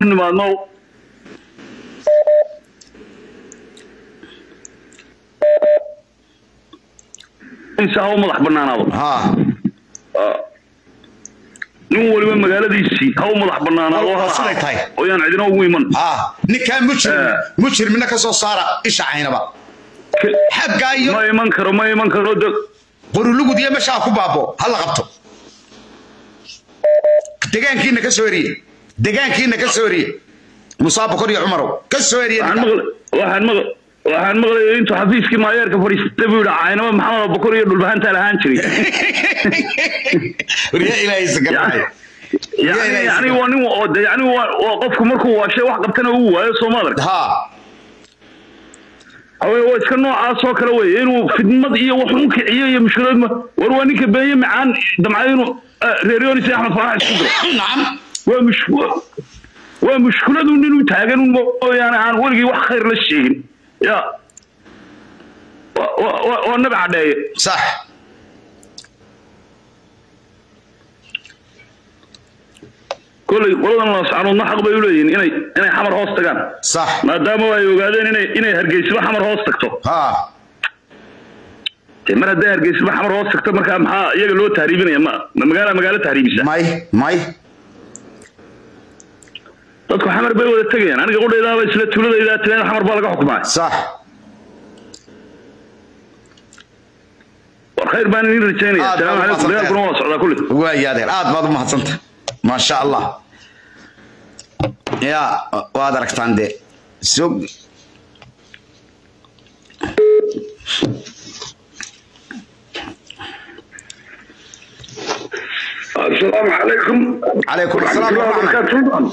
nimaadno insa ha u madax banaanaado ha nin waliba magaaladiisii ha u madax banaanaado Waa ha siday tahay. oo yaan cidina ugu iman ha ninkaa mujrim Eh. mujrimina ka soo saara isha caynaba xaggaa iyo ma iman karo ma iman karo de qorulugud iyo meeshaa ku baabo ha la qabto degaankiina ka soo eriye degaankiina ka soo eriye musaa bokor iyo cumarow ka soo eriye waxaan maqlay waxaan maqlay waxaan maqlay intuu xafiiskii maayeerka fadhiistay buu yidhi caynaba maxamed abubakar iyo dhulbahantaa lahaan jiray riya ilaahay sagarnaayo yani yani waa nin oo de yani waa waa qofku markuu waashay wax qabtana uu waayo soo ma adag ha hawee waa iska noocaas oo kale wey inuu fidmad iyo wax u kiciyo iyo mushkilad ma war waa ninka beenye macaan damcay inuu eh, reer yonis iyo axmed farax isku diro nacam waa mush waa mushkiladu nin u taagan un mooyaane aan weligii wax khayr la sheegin ya Waa- waa- waa waa nabi cadheeye sax kolley qoladan laascaanoodna xaq bay u leeyihiin inay inay xamar hoos tagaan sax maadaama ay ogaadeen inay inay hargeysaba xamar hoos tagto ha dee mar hadday hargeysaba xamar hoos tagto markaa maxaa iyaga loo tahriibinaya ma ma magaala magaalo tahriibisa may may dadku xamar bay wada tegayaan aniga qudhaydaaba isla tuuladaydaa tireen xamar baa laga xukumaa sax war khayr baan idin rajaynaya Aad asalaamu baad calaykum umahadsantahay. dagaalkuna waa socdaa kulli waaya adeer aad baad u mahadsanta maasha allah ya waad aragtaan dee sog asalaamu calaykum calaykum asalaam waraxmat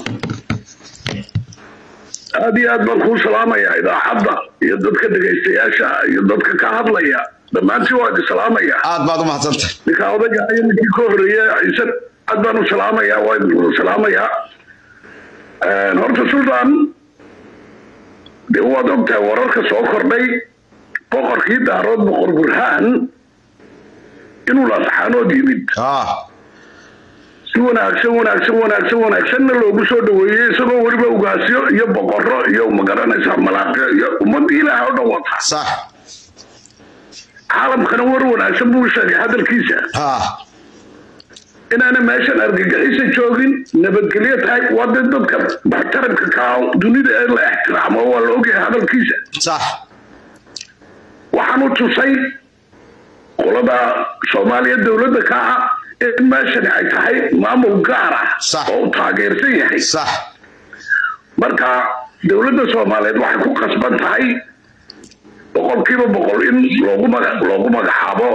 aad iyo aad baan kuu salaamayaa idaacadda iyo dadka dhegaystayaasha iyo dadka ka hadlaya dhammaantiin waa idin salaamaya aad baad u mahadsanta ninka odaga iyo ninkii ka horreeya ciise aad baan u salaamayaa waa idin wada salaamayaa horta sultan dee waad ogtahay wararka soo kordhay boqorkii daarood boqor burhaan inuu laasxaanood yimid ha si wanaagsan wanaagsan wanaagsan wanaagsanna loogu soo dhaweeyey isagoo weliba ugaasyo iyo boqorro iyo magaranaysaa malaaqyo iyo ummadda ilaah oo dhan wata sax caalamkana war wanaagsan buu sheegay hadalkiisa ha inaana meeshan argagixisa joogin nabadgelyo tahay waa dee dadka muxtaramka ka ah dunida ee la ixtiraamo waa la ogyahay hadalkiisa sax waxaanu tusay qolada soomaaliya dowladda ka ah in meeshani ay tahay maamul gaar ah Sax. oo uu taageersan yahay sax marka dowladda soomaaliyeed waxay ku qasban tahay boqolkiiba boqol in loogu maga loogu magacaabo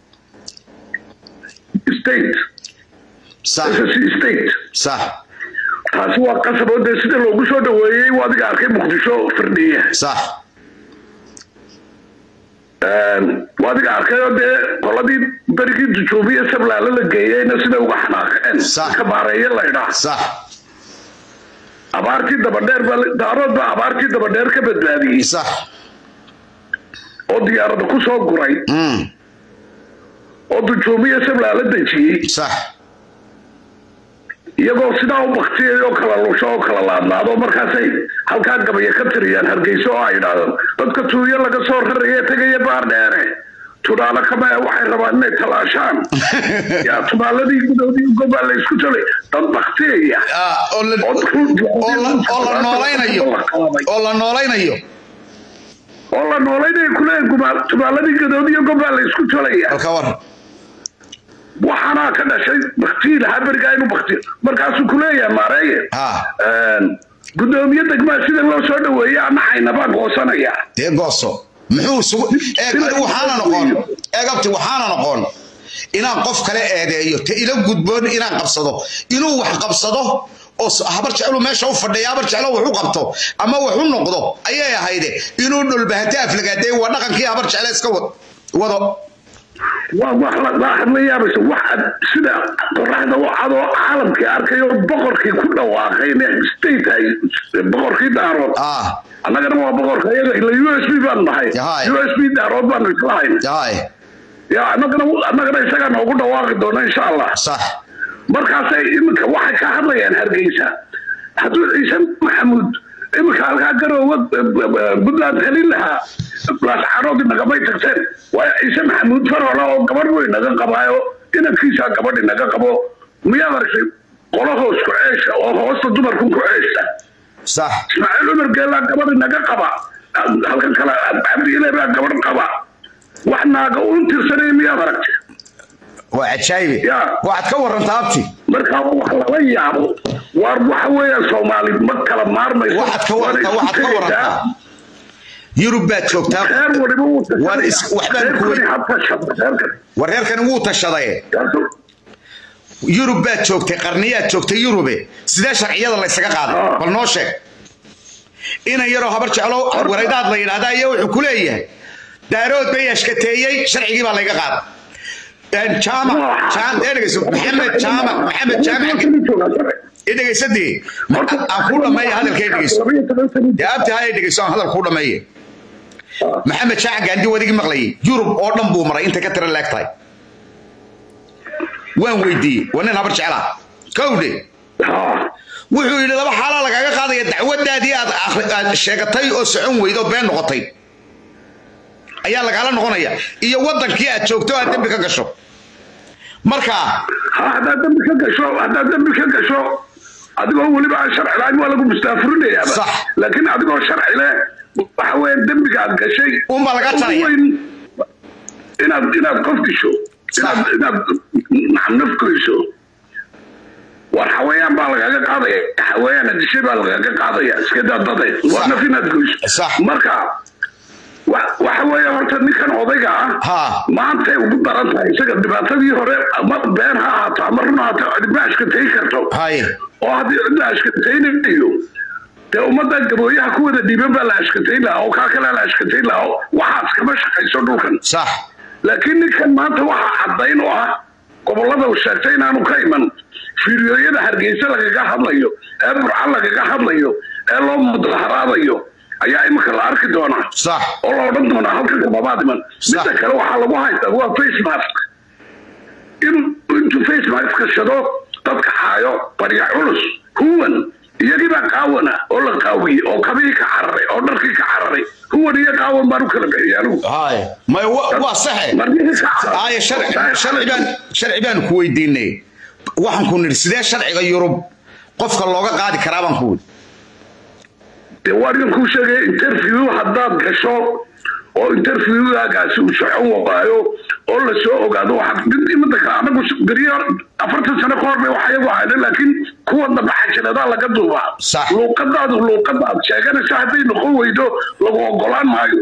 state sax SSC state sax taasi waa qasab oo dee sida loogu soo dhaweeyey waa adiga arkay muqdisho firdhiya sax waa adiga arkay oo dee qoladii berigii dujuubiya sablaale la geeyeyna sida uga xanaaqeen Sax. ka baareeye la idhaa sax abaartii dabadheer baa daarood baa abaartii dabadheer ka badbaadiyey sax oo diyaarada ku soo guray mm oo dujuubiya sablaale dejiyey sax iyagoo sidaa u baktiyay oo kala lusho oo kala laadlaado markaasay halkaa gabaya ka tiriyaan hargeyso oo ay idhaahdaan dadka tuuyo laga soo raraya tegaya baar dheere tudaalo kama waxay rabaan inay talaashaan yaa tubaaladii gudoodii gobaa la isku talay dad baktiyaya Ah, oo la oo oo la oo la noolaynayo oo la noolaynayo oo la noolaynayo kuleeyahay tubaaladii gudoodiyo gobaa la isku talaya halka war waxaana ka dhashay baktii lahaa berigaa inuu baktiyo markaasuu kuleeyahay maareeye ha gudoomiye degmaa sida loo soo dhaweeyey ama caynabaa goosanaya dee gooso muxuu isugu eeg adi waxaana noqon eeg abti waxaana noqon inaan qof kale eedeeyo te ila gudboon inaan qabsado inuu wax qabsado oo s- habar jeclu meesha u fadhiya habar jeclo wax u qabto ama wax u noqdo ayay ahayde inuu dhulbahante aflagaaday waa dhaqankii habar jecle iska wa- wado waa wax la la hadla yaabaysa wax sida qoraxda u cadoo caalamkii arkayo boqorkii ku dhawaaqay in state ay boqorkii daarood ah annagana waa boqorka iyaga ila u s b baanu nahay Yahay. u s b daarood baanu isla hayn yahay ya annagana annagana isagaa noogu dhawaaqi doona insha allah sax markaasay iminka waxay ka hadlayaan hargeysa hadduu ciise maxamuud iminka halkaa garoowa puntland helin lahaa laascaanoodii nagamay tagteen waayo ciise maxamuud faroole oo gabadh wey naga qabaayo inankiisaa gabadhi naga qabo miyaad aragtay qolo hoos ku ceesha oo hoosta dumarku ku ceesha sax ismaaciil cumar geellaa gabadhi naga qaba halkan kale cabdiile baa gabadh qaba wax naaga u tirsanaya miyaad aragtay waa cajaayibe Ya. waxaad ka warantaa abti markaa wax lala yaabo waar waxa weeyaan soomaali ma kala maarmayso waxaad ka warantaa Waana waxaad ka isku tegaysaa. warantaa yurub baad joogtaa reer waliba wuu Waar is- waxbaan ku reerkani wey- ha tashado reerkani war reerkani wuu tashaday Kaasoo- yurub baad joogtay qarniyaad joogtay yurube sidee sharciyada laysaga qaaday Ah. bal noo sheeg inan yaroo habar jeclo waraydaad la yidhaahdaa iyo wuxuu ku leeyahay daarood bay ashkateeyey sharcigii baa layga qaaday jaamac jaam ee dhegeyso maxamed jaamac maxamed jaamac i dhegeysadii aan ku dhameeya hadalkee dhegeyso dee abti haya dhegeyso aan hadal ku dhameeye maxamed shaac gaandi wadigii maqlayay yurub oo dhan buu maray intay ka tira leeg tahay waan weydiiyey waa nin habar jeclaa kowdhe Ha. wuxuu yidhi laba xaalaa lagaaga qaadaya dacwadaadii aad akhri- aad sheegatay oo socon weyd oo been noqotay ayaa lagaala noqonaya iyo wadankii aad joogto oo aad dembi ka gasho marka ha haddaad dambi ka gasho haddaad dambi ka gasho adigoo weliba aan sharci lahayn waa lagu mustaafurinaya Sax. laakiin adigoo sharci leh waxa weeyaan dembiga aad gashay Unbaa laga ugu jaraya. weyn inaad inaad qof disho inaad Sax. inaad nacam naf goyso war xawayaan baa lagaga qaadaya xawayaana dishay baa lagaga qaadaya iska daa dadeed waa Sax. naf inaad goyso Sax. marka wa- waxa weeye horta ninkan odayga ah Ha. maantay ugu daran tahay isaga dhibaatadii hore ama been ha ahaato ama run ha ahaato cidba ashkatayn karto haye oo haddii cidla ashkataynayo dee ummadda gabooyaha ku wada dhiiban baa la ashkatayn lahaa oo kaa kale la ashkatayn lahaa oo waxaas kama shaqayso dhulkan sax laakiin ninkan maanta waxa caddayn u ah gobollada uu sheegtay inaanu ka iman fiidiyooyada hargeysa lagaga hadlayo ee burca lagaga hadlayo ee loo mudaharaadayo ayaa imika la arki doonaa sax oo la odhan doonaa halkan kababaad iman midda kale waxaa lagu haystaa waa face mask inuu intuu face mask gashado dadka haayo barya culus huwan iyagii baa qaawana oo la qaawiyey oo kabihii ka cararay oo dharkii ka cararay huwan iyo qaawan baan u kala bixiyay anigu haye may wa- waa saxe marnihii ka cararay haye sharci sharci baan sharci baan ku weydiinay waxaan ku nidhi sidee sharciga yurub qofka looga qaadi karaa baan ku weydi dee waa idin kuu sheegay interview haddaad gasho oo interviewgaagaasi uu socon waayo oo la soo ogaado waxaad mid imada kale anagu beriyo afartan sano ka hor bay wax iyagu ahayna laakiin kuwa dambe xajiladaa laga duubaa Sax. luuqadaadu luuqada aad sheeganayso hadday noqon weydo lagu ogolaan maayo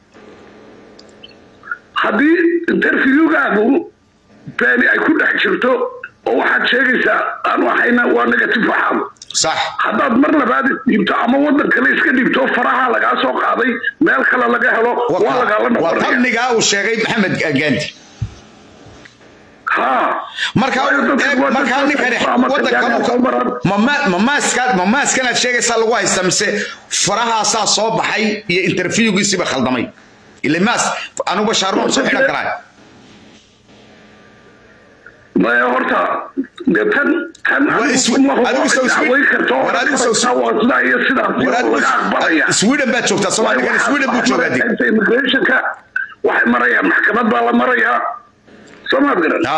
haddii interviewgaagu beeni ay ku dhex jirto oo waxaad sheegaysaa aanu ahayna waa negative waxaad sax haddaad mar labaad dhiibto ama wadan kale iska dhiibto faraha lagaa soo qaaday meel kale laga helo waa lagaala waa noqonaya fadligaa uu sheegay maxamed gaandi ha marka Waayo dadka- eeg, waa markaa dadka- ninkani ama wadankan dadka soo maraan. mamaaskanaad sheegaysaa lagu haysta mise farahaasaa soo baxay iyo interviewgiisiiba khaldamay ile maas anugu bashaarma soo xidhan karaa maya horta dee tan tan Waa adigu iswi- ma hubo adigu soo iswi- dacway karto war adigu soo iswi- waa sidaa iyo sidaas iyo laga aqbalaya sweden baad joogtaa soomaaligan sweden buu joogaa dig immigrationka waxay marayaan maxkamad baa la marayaa soo maad garan ha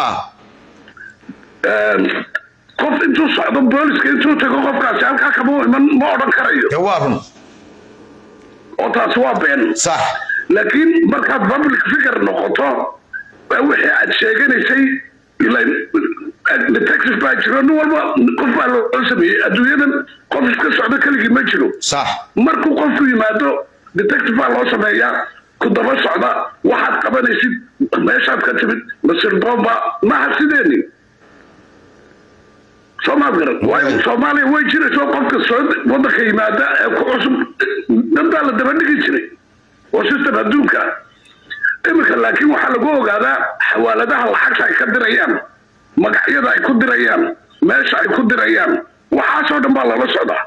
qof intuu socdo booliska intuu tago qofkaasi halkaa kama iman ma odhan karayo dee waa run oo taasi waa been sax laakiin markaad public figure noqoto waa wixii aad sheeganaysay ilan detective baa jiro nin walba qof baa loo sameeyey adduunyadan qof iska socdo keligii ma jiro sax markuu qofku yimaado detective baa loo sameeyaa ku daba socda waxaad qabanaysid meeshaad ka timid masirdoomba maaha sideeni soomaad garan waayo soomaaliya way jirayso qofka soo wadanka yimaada ee ku cusub danbaa la daba dhigi jiray oo system adduunka iminka laakiin waxaa lagu ogaadaa xawaaladaha lacagta ay ka dirayaan magacyada ay ku dirayaan meesha ay ku dirayaan waxaasoo dhan baa lala socdaa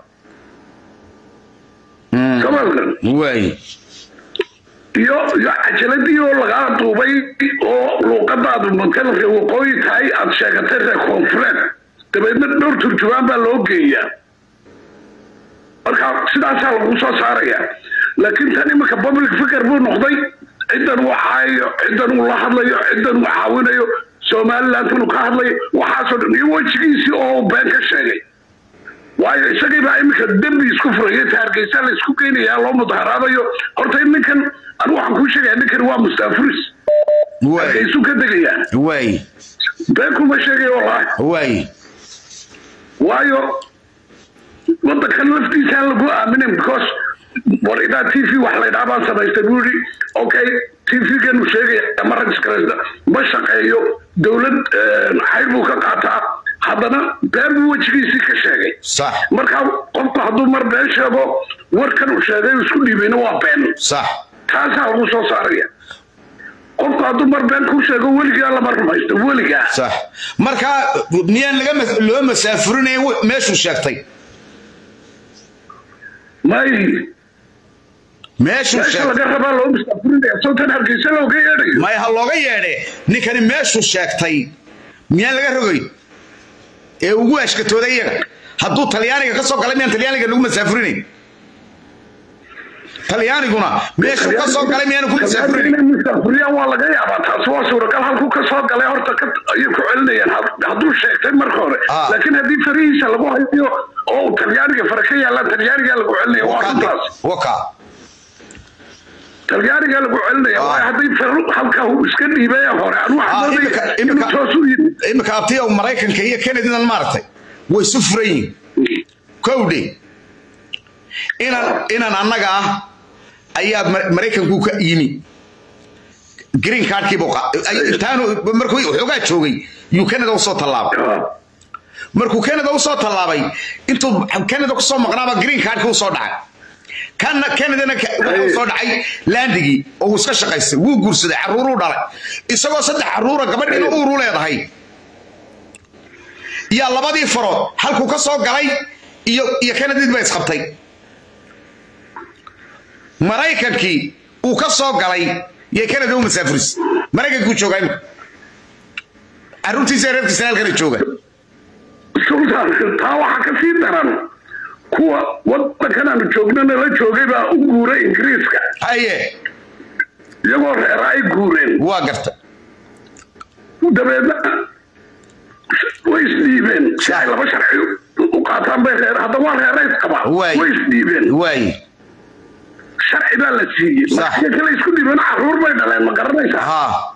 soomaad garan waay iyo iyo cajaladii oo lagaa duubay oo luuqadaadu matalanka waqooyi tahay aad sheegatay reer koonfureed dabeedna dhowr turjubaan baa loo geeyaa marka sidaasaa lagu soo saaraya laakiin tan iminka public figure buu noqday ciddan uu caayayo ciddan uu la hadlayo ciddan uu caawinayo somaliland uu ka hadlayo waxaasoo dhan iyo wejigiisii oo uu been ka sheegay waayo isagii baa iminka dembi isku furaya taargeysa la isku geynayaa loo mudaharaadayo horta ninkan anigu waxaan kuu sheegaya ninkan waa mustaafuris waay hargeysu ka degayaan waay been kuma sheegayo wallaahi waay waayo wadankan laftiisaan lagu aaminin because war idaa t v wax laydhaa baan samaystay buu yidhi okay t v-ganu sheegaya ma registaraysta ma shaqeeyo dowlad xayr buu ka qaataa haddana been buu wejigiisii ka sheegay sax marka qofku hadduu mar been sheego warkan uu sheegay uu isku dhiibayna waa been sax taasaa lagu soo saaraya qofku hadduu mar been ku sheego weligaa lama rumaysto weligaa sax marka miyaan laga mas- loo masaafurinayn w- meeshuu sheegtay may meeshuu meesha sheegtay laga rabaa loo mustaafurinaya sawtan hargeysa looga yeedhayo may ha looga yeedhe ninkani meeshuu sheegtay miyaan laga rogay ee ugu ashkatooday iyaga hadduu talyaaniga ka soo galay miyaan talyaaniga lagu masaafurinayn talyaaniguna meeshuu ka soo galay miyaanu ku masaafurinayn inay mustaafuriyaan waa laga yaabaa taas waa suuragal halkuu ka soo galay horta ka ayay ku celinayaan had- hadduu sheegtay marka hore Ah. laakiin haddii farihiisa lagu hayo oo uu talyaaniga fara ka yaallaan talyaanigaa lagu celinaya waa runtaas waka talyaanigaa lagu celinaya Ah. waayo haddii far halka uu iska dhiibay hore anu Ah, waxaan imika- moodaya inuu imika- toos u yidhi imika abtiya maraykanka iyo kanadinan maaragtay way isu furan yihiin kowdhe inan inan annaga ah ayaa Mar- maraykanku ka yimi green cardkiibu intaanu markuu xoogaa joogay yuu canada usoo tallaabay Ah. markuu canada usoo tallaabay intuu canada kusoo maqnaaba green cardki usoo dhacay kana canadana ka- wuxuu usoo dhacay landigii oo uu iska shaqaystay wuu guursaday caruuruu dhalay isagoo saddex caruura gabadhiina uuru leedahay yaa labadii farood halkuu ka soo galay iyo iyo canadid ba isqabtay maraykankii uu ka soo galay yay canada u masaafuris maraykankuu joogaa imika caruurtiisa reerkiisana halkana jooga sultan taa waxaa ka sii daran kuwa wadankan aanu joognana la joogay baa u guuray ingiriiska haye iyagoo reera ay guureen waa garta dabeedna way isdhiibeen si ay laba sharci u qaataan bay reer hadda waa reera isqabaa Waay. way isdhiibeen waaye sharci baa la siiyey Sax. markiyo kale isku dhiibeen caruur bay dhaleen ma garanaysaa ha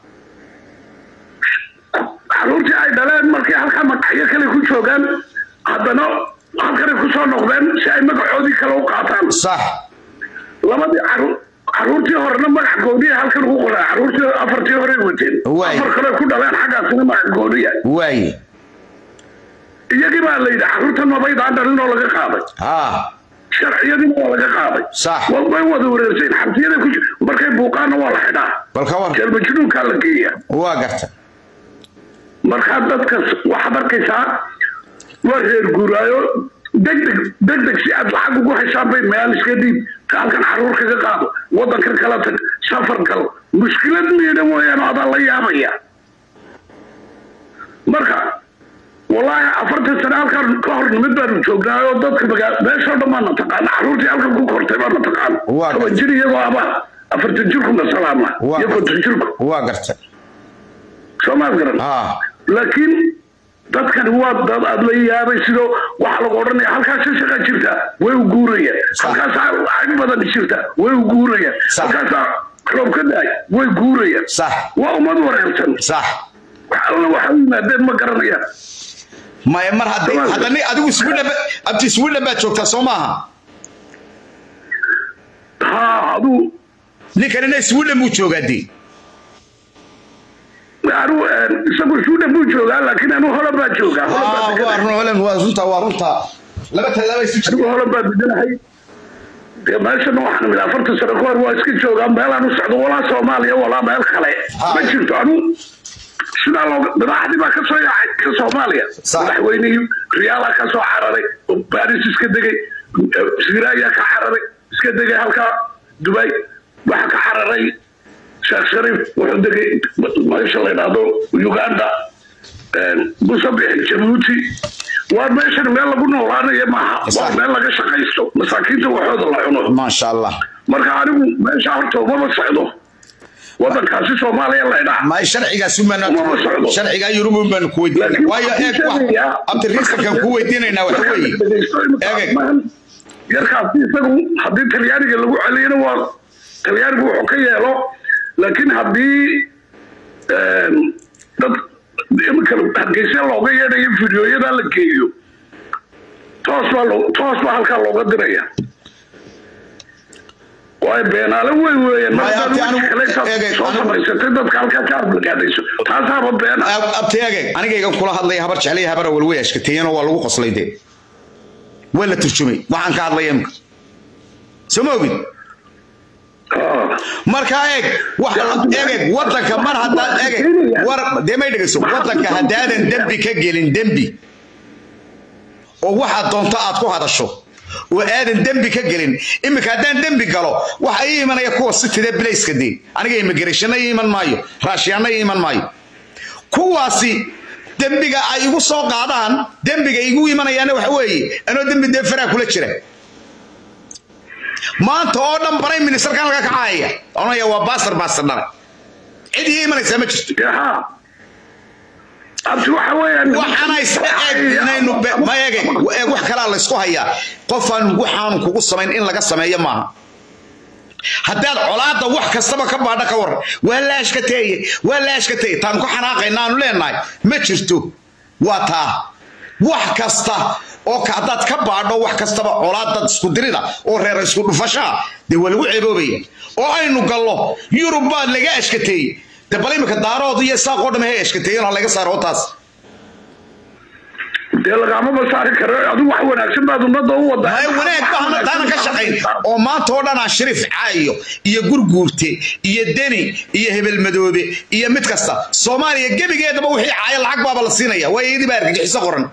caruurtii ay dhaleen markay halkaa magacyo kale ku joogaan haddana halkanay kusoo noqdeen si ay magacoodii kale u qaataan sax labadii caruur caruurtii horena magac gooniya halkan ugu qoraa caruurtii afartii horey wateen Waay. afar kale ku dhaleen xaggaasina magac gooniya waaye iyagii baa la yidhi caruurtan mabaydaan dhalin oo laga qaaday ha sharciyadiina waa laga qaaday Sax. Wa- way wada wareerseen xabsiyada ku jir- markay buuqaanna waa la xidhaa bal ka war jeelmajnuunkaa la geeya waa garta markaa dadkas waxaad arkaysaa waa reer guuraayo degdeg degdeg si aad lacag ugu heshaan bay meel iska dhiib halkan caruur kaga qaado wadankan kala tag safar gal mushkilad miidha mooyaane adaa la yaabaya marka wallaahi afartan sane halkan ka hor nimid baanu joognaa oo dadka magaa meeshoo dhan baana taqaana caruurtii halkan ku kortay baana taqaana Waa toban jir iyagoo abaa afartan jirkuna salaama Waa. iyo konton jirku waa garta soo maad garan ha laakiin dadkani waa dad aad la yaabay sidoo waxaa lagu odhanaya halkaasa shaqa jirta way u guurayaan Sax. halkaasaa lacag badan jirta way u guurayaan Sax. halkaasaa roob ka daay way guurayaan sax waa ummad wareersan sax wax alla waxa u yimaadeen ma garanayaan maya mar haddii Sawaal. haddani adigu sweden ba- abti sweden baad joogtaa soo maaha ha aduu ninkanina sweden buu joogaa dee anu isagu suudan buu joogaa laakiin anu holan baa joogaa holan baa Ah, waa deganahay. run- Holland, waa runta waa runta laba tallaaba isu jirta anigu holan baa deganahay dee meeshana waxaan imid afartan sano ka hor waa iska joogaa meelaan u socdo walaa soomaaliya walaa meel kale Ha. ma jirto anu sidaa looga madaxdii baa kasoo yaacay ka soomaaliya Sax. madaxweynihii riyaala ka soo cararay baris iska degay siraya ka cararay iska degay halkaa dubay waxa ka cararay sheekh shariif wuxuu degay meesha la yidhaahdo uganda musabix jabuuti waa meeshan meel lagu noolaanayo maaha waa Sax. meel laga shaqaysto masaakiinta waxooda la cuno maasha allah marka anigu meesha horta umama socdo wadankaasi soomaaliya laydhaa ma sharcigaas un baan Uma socdo. sharciga yurub un baan ku weydiinay Laakiin waayo waxaan eeg wax sheegayaa- abti risalkan ku weydiinaynaa waxa weeye Eeg. yarkaasi isagu haddii talyaaniga lagu celiyana waa talyaanigu wuxuu ka yeelo laakiin haddii em, dad imika hargeysa looga yeedhayo fideoyada la geeyo toos baa loo- toos baa halkaa looga diraya waayo beenaale wey weeyaan Maya, markaad abti, wax anigu- kale eeg, eeg, soo anigu- samaysatay dadka halkaa ka arblagaadayso taasaaba beena abti eeg anigayga kula hadlaya habar jeclaya habar awal way ashkateeyeen oo waa lagu qoslay dee waa la turjumay waxaan ka hadlaya imka soo ma ogid Ah. marka eeg wax eeg eeg wadanka mar haddaad eeg eeg, war dee may dhegeyso wadanka haddaadan dembi ka gelin dembi oo waxaad doonto aad ku hadasho oo aadan dembi ka gelin iminka haddaan dembi galo waxa ii imanaya kuwa sitidee bilayska dee aniga immigrationna ii iman maayo raashiyaanna ii iman maayo kuwaasi dembiga ay igu soo qaadaan dembiga igu imanayaana waxa weeye anoo dembi dee faraa kula jira maanta oo dhan baray ministerkan laga kacaya onaya waa baasar baasar dhalay cid ii imanaysaa ma jirto yaha abti waxa weeyaan waxaana iska eeg inaynu be- ma eege eeg wax kalaa laysku hayaa qofaan waxaanu kugu samayn in laga sameeyo maaha haddaad colaadda wax kastaba ka baadha ka waran waa la ashkateeye waa la ashkateeye taan ku xanaaqayna aanu leenahay ma jirto waa taa wax kasta oo ka- haddaad ka baadho wax kastaba colaadad isku dirida oo reera isku dhufashaa dee waa lagu ceeboobaya oo aynu gallo yurub baa laga ashkateeyey de bal imika daarood iyo saaqoo dham hay ashkateeyeen oo laga saaro taas dee lagaamaba saari karo adigu wax wanaagsan baad ummadda u wadaa may wanaag bahna taanan ka shaqayn oo maanta oo dhan aan shariif caayo iyo gurguurte iyo deni iyo hebel madoobe iyo mid kasta soomaaliya gebigeedaba wixii caaya lacag baaba la siinaya waa iyadii baa argagixiso qoran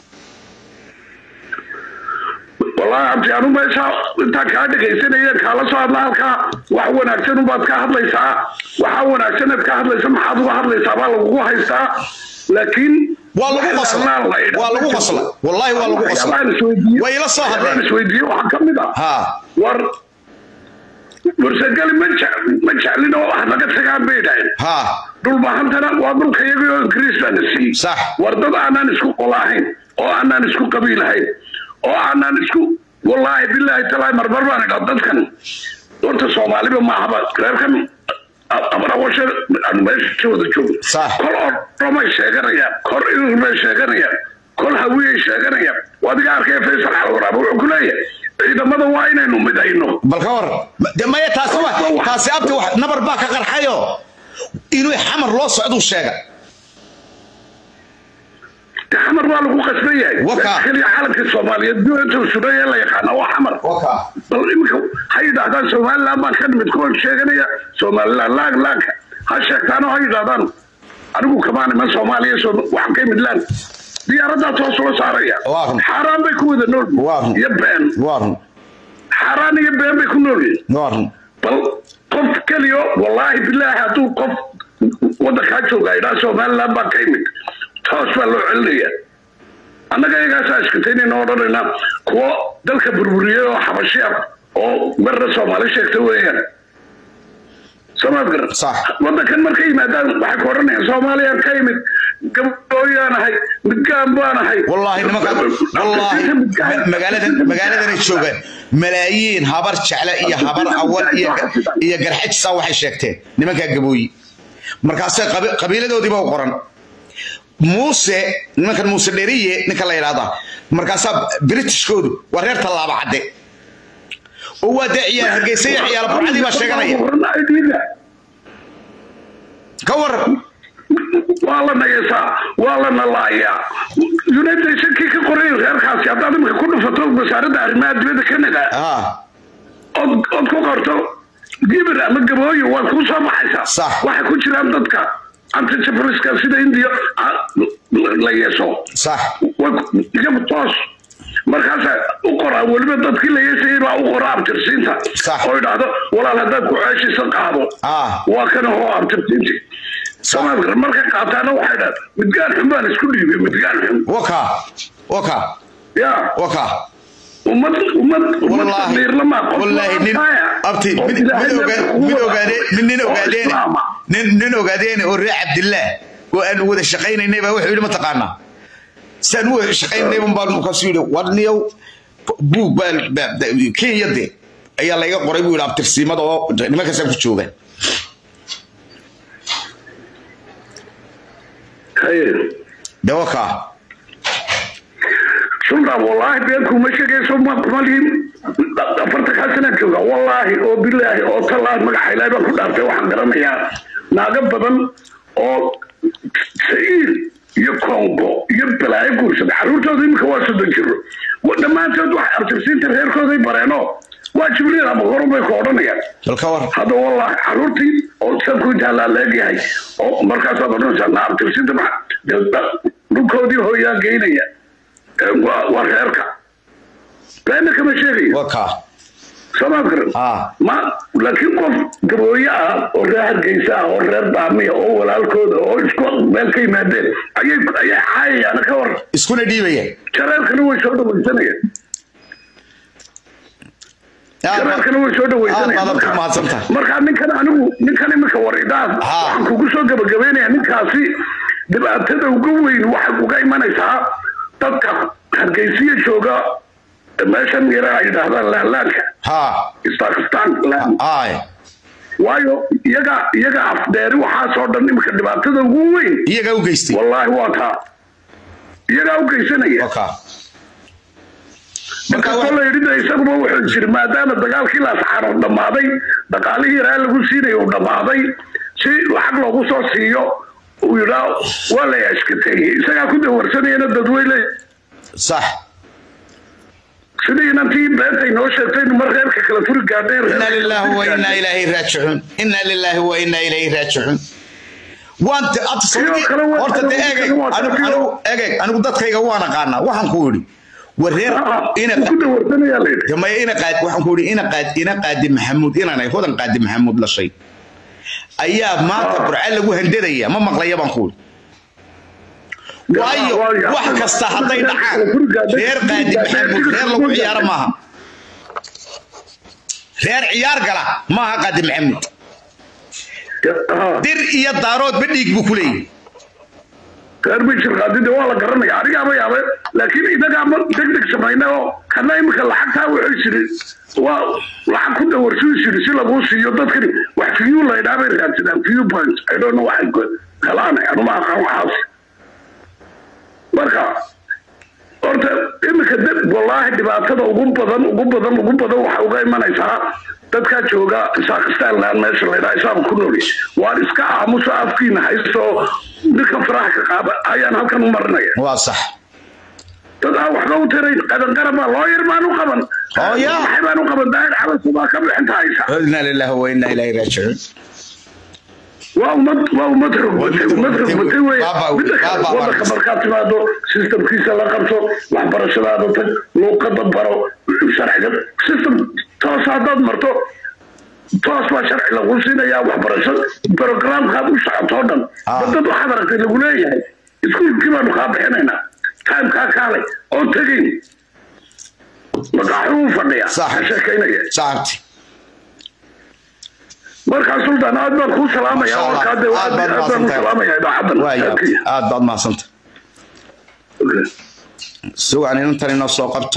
wallaahi abti anu meesha intaan kaa dhegaysanaya kaala soo hadla halkaa wax wanaagsan ubaad ka hadlaysaa waxa wanaagsaneed ka hadlaysa maxaad uga hadlaysaa baa lagugu haystaa laakiin waa lagu qosla waa lagu qosla wallaahi waa lagu qosla way ila soo hadleen isweydiiye waxaa ka mid ah ha war warsagali ma jec ma jeclin oo wax naga tagaan bay dhahayn ha dhulbahantana waa dhulka iyagii oo ingiriis baana siiyey Sax. war dad aanaan isku qolaahayn oo aanaan isku qabiilahayn oo aanaan isku wallaahi bilaahi talaahi marmar baan idhaa dadkan horta soomaaliba maahaba reerkan abarawashe aan meesha wada joogno Sax. kol oo dhomay sheeganayaan kor irur bay sheeganayaan kol hawiyay sheeganayaan adiga arkaya faysal xalwaraaba wuxuu ku leeyahay ciidamada waa inaynu midayno bal ka war de maya taasi wa taasi abti wax nabar baa ka qarxayo inuu xamar loo socduu sheega xamar baa lagu qasban yahay Waka. keliya calanka soomaaliyeed duinta suday ee la yaqaana waa xamar waka bal iminka ha yidhaahdaan somaliland baan ka nimid kuwa sheeganaya somaliland laag laagka ha sheegtaano ha yidhaahdaan anigu kamaan iman soomaaliya Soom- waxaan ka imid laan diyaaradaa toos loo saaraya Waa run. xaaraan bay ku wada nool Waa run. iyo been waa run xaaraan iyo been bay ku nool yihiin waa run bal qof keliyo wallaahi bilaahi hadduu qof waddankaa jooga idhaa somaliland baan ka imid toos baa loo celinaya annaga iyagaasaa iskataynayna odhanayna kuwo dalka burburiyey oo xabashiya oo marna soomaali sheegta weeyaan soomaad garan Sax. waddankan markay yimaadaan waxay ku odhanayaan soomaaliyaan ka imid gabooyaan ahay midgaan baan ahay والله nimanka والله magaaladan magaaladan joogaan malaayiin habar jecle iyo habar awal iyo iyo garxajsa waxay sheegteen nimanka gabooyi markaasay qabi- qabiiladoodiiba u qoran muuse nimankan muuse dheriye ninka la yidhaahdaa markaasaa britishkoodu waa reer tallaaba cadde oo waa dee ciyaal hargeysa iyo ciyaal burcadii baa sheeganaya ka waran waa la nageesaa waa la nalaayaa united nationkii ka qoray reerkaasi haddaad imika ku dhufato wasaaradda arrimaha dibadda canada ah ood ood ku qorto gibir ama gabooyo waad ku soo baxaysaa Sax. waxay ku jiraan dadka antijabriska sida indiya ah, la yeeso sax way- iyagu toos markaasa u qoraa weliba dadkii la yeesayay baa u qora abtirsiinta Sax. oo idhaahdo walaal haddaad ku ceeshisa qaado Ah. waa kana hoo abtirsiinti samaadkar markay qaataana waxay dhaha midgaan xun baan isku dhiibay midgaan xun waka waka ya waka ummad ummad ummad والله sabiirla ma qof والله waa nin taaya. abti oo mid Ilaahay mid la ogaa kugu mid wada- ogaade nin nin oo ogaadeen islaama. nin nin ogaadeen oo reer cabdillah oo aan wada shaqaynaynay baa wuxuu yidhi ma taqaanaa saan u shaqaynay un baan kasu yidhi war niyow buug baa baa- kenya de ayaa layga qoray buu yidhi abtirsiimada oo nimankaasaan ku jooga Haye. de wakaa sultan wallaahi been kuma sheegayso ma malihin afarta kaa sanaa jooga wallaahi oo bilaahi oo tallaahi magaxa ilaahay baan ku dhaartay waxaan garanayaa naago badan oo sa'iir iyo kongo iyo balaayo guursada carruurtooda iminka waa soddon jiro Wa- dhammaantood wax abtirsiinta reerkooday bareeno waa jibriil ama horun bay ku odhanayaan bal ka war hadda wallahi caruurtii oo sabku intaa leegyahay oo markaasaad odhanaysaa na abtirsinta maxa dhulkoodii hooyaa geynaya Ee, waa waa reerka beena kama sheegayo wakaa soomaad garan Ah. ma laakiin qof gabooye ah oo reer hargeysa ah oo reer baamiya oo walaalkooda oo isku meel ka yimaadeen ayay ayay caayayaan ka war iskuna dhiibaya jareerkana way soo dhawaysanayaan jareerkana way soo dhawaysanayaan aad baad marka- ku mahadsantahay. marka ninkan anigu ninkan iminka waridaas Ha. waxaan kugu soo gabagabeynaya ninkaasi dhibaatada uga weyn waxay uga imanaysaa dadka hargeysiya jooga meeshan yara ay yidhaahdaan laalaanka ha istakistan ay waayo iyaga iyaga afdheeri waxaasoo dhan iminka dhibaatada ugu weyn iyagaa u geystay wallaahi waa taa iyagaa u geysanaya wakaa markaasoo la yidhi de isaguba wuxuu jiri maadaama dagaalkii laasxaano dhammaaday dhaqaalihii yaraa lagu siinaya uu dhammaaday si lacag loogu soo siiyo uu yidhaa waa la ashkateeyey isagaa ku dawarsanayana dadweyne sax sidii inantii beentay noo sheegtay mar reerka kala furi gaadheen إنا لله وإنا إليه راجعون إنا لله وإنا إليه راجعون وانت أتصل Sidoo kale waa- horta de eegay waa- anigu anigu eegay anigu dadkayga waan aqaanaa waxaan ku yidhi wareer ina ku dawarsanayaa la yidhi jamaya ina qaad waxaan ku yidhi ina qaad ina qaadi maxamuud inanay hodan qaadi maxamuud la shay ayaa maanta Ah. burca lagu handadaya ma maqlaya baan ku yidhi waayo waayo. wax kasta hadday dhacaan reer qaadi maxamuud reer lagu ciyaaro maaha reer ciyaar gala maaha qaadi maxamuud Ah, dir iyo daaroodba dhiig buu ku leeyahy reer bishir qaadida waa la garanaya anigaaba yaabe laakiin inagaa ma deg deg samayna oo kana imika lacagtaa wuxuu jiri waa lacag ku dawarsuu jiri si laguu siiyo dadkani wax fiyu laydhaa bay raadsadaan fiyu points i don't know waxay helaan anuma aqaan waxaas marka horta imika dad wallaahi dhibaatada ugu badan ugu badan ugu badan waxa uga imanaysaa dadkaa jooga saakistaan meesha laydhaa isaaba ku nool waan iska aamuso afkiina haysto ninka faraha ka qaada ayaan halkan u marinaya waa sax dad aan waxba u tirayn qadanqarab baa looyar baan u qaban Oh, yeah. maxay baan u qaban daahir calanku baa ka bixinta haysa inaa lillahi wa inaa ilayhi raajicuun waa ummad waa ummad rogbatay ummad rogbatay wey Baaba- midda kale baaba- wadanka markaad timaado systemkiisa la qabto waxbarashadaada tag luuqada baro sharciga system toos haddaad marto toos baa sharci lagu siinayaa waxbarasho programkaad u socoto o dhan Ah. dad waxaad aragtay lagu leeyahay iskuulkii baanu kaa bixinaynaa timekaa kaalay oo tegayn maqaaxuu fadhiya Sax. ka sheekaynaya saabti markaa sultan aad baan kuu salaamaya Masha Allah. warkaa de Aad aad baad baan u mahadsantahay. salaamaya idaacadan waaya aad baad mahadsanta Okay. si wacan inantan inoo soo qabto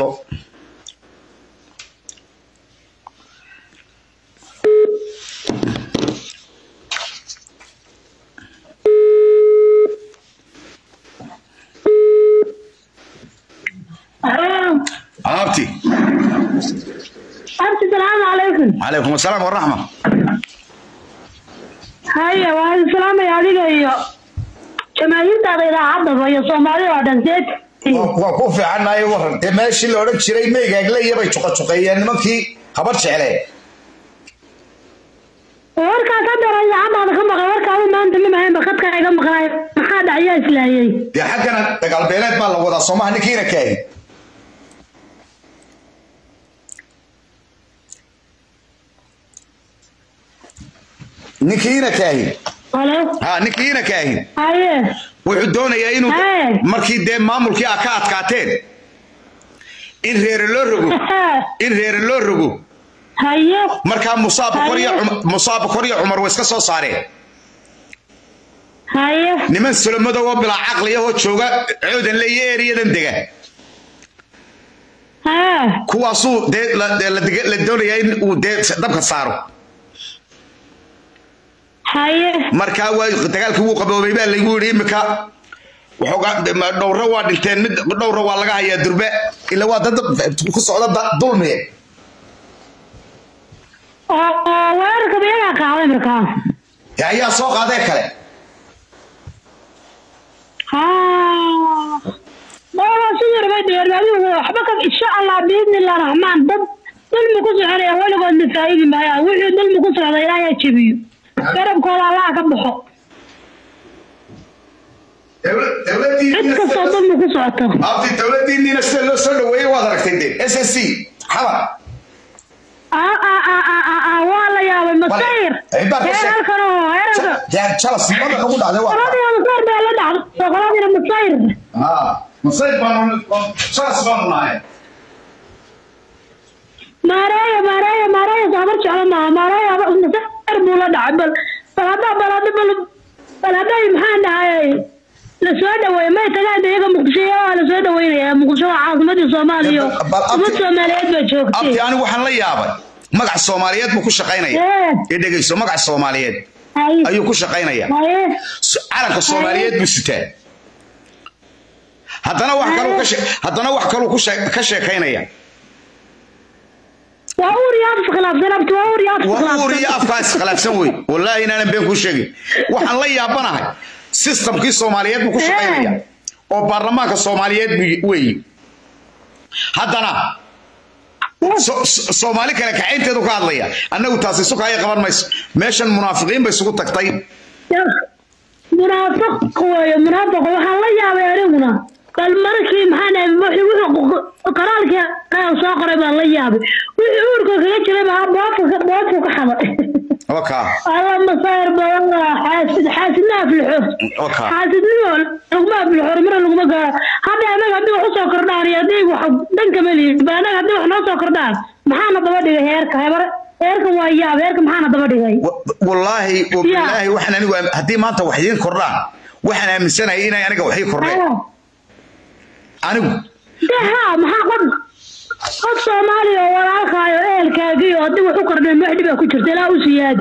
abti أنت السلام عليكم calaykum asalaam waraxma هيا وهذا السلام يا عليك جماهير تاعي عضبة يا صومالي وعدن زيت waa ku fiicannahay waran dee meeshii la odhan jiray meygaagle bay juqajuqeeyeen nimankii habar jecleen warkaa ka daray caddaada ka maqay warkaaba maanta ma mahayn bakadka iga maqnaay maxaa dhacyaa islaayay dee xaggana dagaalbeeleed baa la wadaa soomaha ninkiina kaahi ninkiina kaahi halo ha ninkiina kaahi haye wuxuu doonayaa inuu Hee. markii dee maamulkii aa ka adkaateen in reere loo rogo in reere loo rogo haye markaa musaa bokor iyo Hee. Cumar- musaa bokor iyo cumar way iska soo saareen haye niman solomadow oo bilaa caqliyahoo jooga coodan le iyo eeriyadan dega haa kuwaasuu dee la- dee la dega- la doonayaa in uu dee dabka saaro haye markaa waa dagaalkii wuu qaboobay baa laygu yidhi imika waxoogaa ma- dhowra waa dhinteen mid dhowra waa laga hayaa durbe ila waa dad ku socda da- dulmi oo oo weerarka miyagaa qaaday markaa Ya, ayaa soo qaadee kale haa waa sidii rabay dheer adigu waxba ka insha allah biidni illah raxmaan dad dulmi ku soconaya weligoodna faa'idi maayaan wixii dulmi ku socda ilaahay ha jebiyo garabkooda allaha ka baxo cid kastoo dulmi ku socoto abti dowladiinniina sida loo soo dhaweeyey waad aragtay de s s c xabar aa aa aa aa aa aa waa la yaabay masayr Ay, baa ka heer sheeg- halkan oo heerarka jalas mada nagu dhacday waa qoladiina masayr baa la dhacday qoladiina masayr masayid baanu jalas baanu nahay maareeya maareeya maareeya saabar jeclo maaha maareeya masayr buu la dhacay bal bal haddaa bal hadda bal bal hadday maxaan dhahay la soo dhaweeye may tagaan de iyaga muqdisho waa la soo dhaweynayaa muqdisho waa caasimadii soomaaliya Bal- bal- umad soomaaliyeed baa joogtay abti anigu waxaan la yaabay magac soomaaliyeed buu ku shaqaynaya Ee. ee dhegeyso magac soomaaliyeed haye ayuu ku shaqaynaya haye So- calanka soomaaliyeed buu sitaa haddana wax kaluu ka shee- haddana wax kaluu ku shee- ka sheekaynaya waa uur iyo af iskhilaafsan abti waa uur iyo af waa uur iyo iskhilaafsan afkaa iskhilaafsan wey wallaahi inaanan been kuu sheegin waxaan la yaabanahay systemkii soomaaliyeed buu ku shaqaynaya oo baarlamaanka soomaaliyeed buu weeyi haddana so- so- soomaali kale kacaynteedu ka hadlaya annagu taasi sukaayo qaban mayso meeshan munaafiqiin bay isugu tagtay munaafiq weeye munaafiq waxaan la yaabay aniguna bal markii maxaan dhahay wuxuu qoraalkii qaal soo qoray baan la yaabay wixii uurka kaga jiray baa boofka boofku ka xaday oka alla masayr badan waa xaasid xaasidna aflixo oka xaasidnimo laguma aflixo horumar laguma gaaro hadda anaga haddii wax usoo kordhaan iyo haddii wax dhanka ma lihin ba anaga haddii wax noo soo kordhaan maxaana daba dhigay heerka hebar heerka waa yaab heerka maxaana daba dhigay Wa- wallaahi wabilaahi waxaan anigu aam- haddii maanta wax idiin kordhaan waxaan aaminsanahay inay aniga wax ii kordheen anigu de haa maxaa qof qof soomaaliya oo walaalkaayo ehelkaagiyo haddii wax u kordheen wax dhibaa ku jirta ilaa u siyaada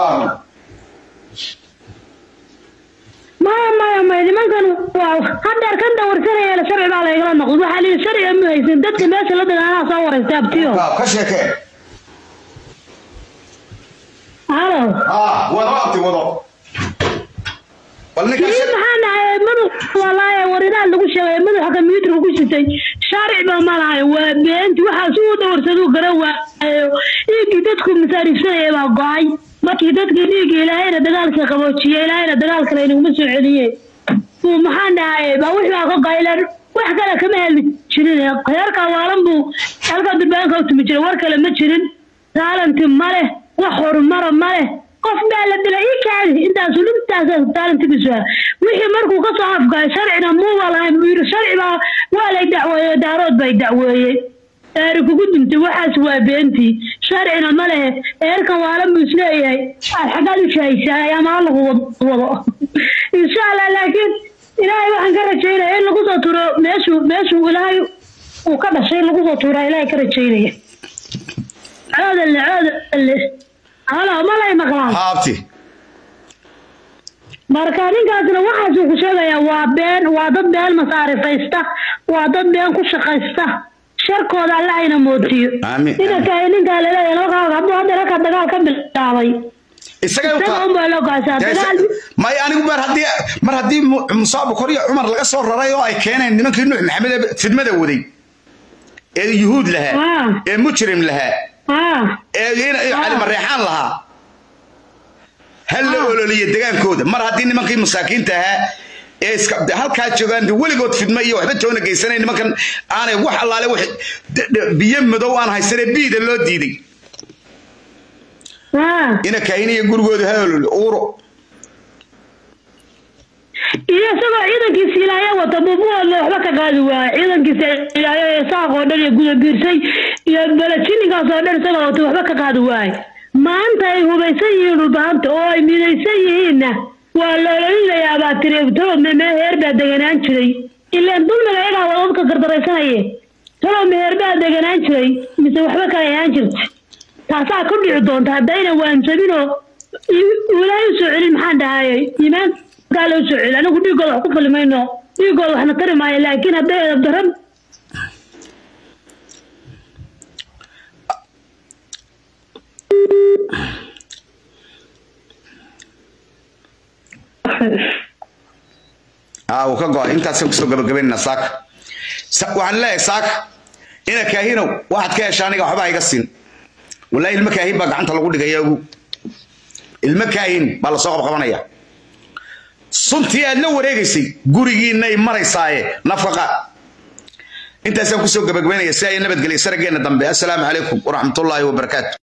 maya maya maya nimankan waa haddeer kan dawarsanaya la sharci baa laygala noqday waxaa lihi sharciga ma haysan dadka meesha la dagaanaa soo waraysta abtiyo ka sheekee halo wado abti wado bal ninka kii maxaa dhahay madax walaaye waridaha lagu sheegay madaxa kombiyuutarka ku sitay sharci ba ma lahay waa beenti waxaas uu dawarsaduu garan waayo dhiiggii dadku masaarifsanaya baa go-ay markii dadkii dhiigga ilaahayna dagaalkii qaboojiye ilaahayna dagaalkale inaguma soo celiye uu maxaan dhahay baa wixii baa ka qaylan wax kale kama hadli jirin heerka waalan buu halka durbaanka u tumi jiray war kale ma jirin taalanti ma leh wax horumara ma leh qof baa la dilay ii kaadi intaasu intaas taalantigiisu ah wixii markuu ka soo afgaay sharcina muuba lahayn buu yidhi sharci baa waa lay dacweeye daarood bay dacweeyey eeri kugu dintay waxaas waa beentii sharcina ma lehe eerkan waalan buu isleeyahay aad xaggaad u shahaysaa ama lagu wado insha allah laakiin ilaahay waxaan ka rajaynaya in lagu soo turo meeshuu meeshuu ilaahay uu ka dhashay in lagu soo tuuraa ilaahay ka rajaynaya coodalle coodalle halo malay maqlaan haabti marka ninkaasna waxaasuu ku sheegayaa waa been waa dad been masaarifaysta waa dad been ku shaqaysta sharkooda alla ayna mootiyo Aamin. ninka ninkaa laleeyahay halkaa hadduu hadda halkaa dagaal ka bilaabay isagay u isaga taa unbaa loo gaasaa dagaal may anigu mar haddii mar haddii Mu- musa bukor iyo cumar laga soo raray oo ay keeneen nimankii nuux maxamed ee fidmada waday ee yuhuud lahaa Ah. ee mujrim lahaa ah ee in- ee Ah. cali mareexaan lahaa hal la Ah. ololiya degaankooda mar haddii nimankii masaakiinta ahaa ee iska halkaa joogaan dee weligood fidma iyo waxba toona geysanay nimankan aanay wax allaale wax de- de- biyo madow aan haysanee biida loo diiday ah ina kahin iyo gurigooda ha ololi uuro iyo isagoo ciidankiisa ilaahay wata bubuoodna waxba ka qaadi waaya ciidankiisa ilaahay ee saaq oo dhan iyo gudabiirsay iyo balajinigaas oo dhan isagoo wata waxba ka qaadi waaya maanta ay hubaysan yihiin dhulbaanta oo ay midaysan yihiinna waa la ololinayaa baa tiri talow meher baa deganaan jiray ilaan dulmiga iyagaa wada dadka gardaraysanaya talow meher baa deganaan jiray mise waxba kale ahaan jirta taasaa ku dhici doonta haddayna waansaminoo ilaahay usoo celin maxaan dhahayay iimaankaa la usoo celin anigu dhiigooda wax ku fali mayno dhiigooda waxna tari maayo laakiin hadday edab daran aa uu ka go-ay intaasaan kusoo gabagabaynana saaka waxaan leeyahay saaka ina kaahinow waxaad ka hesha aniga waxba iga siin wallahi ilmo kaahin baa gacanta lagu dhigaya ogu ilmo kaahin baa lasoo qabqabanaya suntii aad la wareegaysay gurigiinay maraysaaye nafaqa intaasaan kusoo gabagabaynaya si ay nabadgelya sarageenna dambe assalaamu calaykum waraxmatullaahi wabarakaatu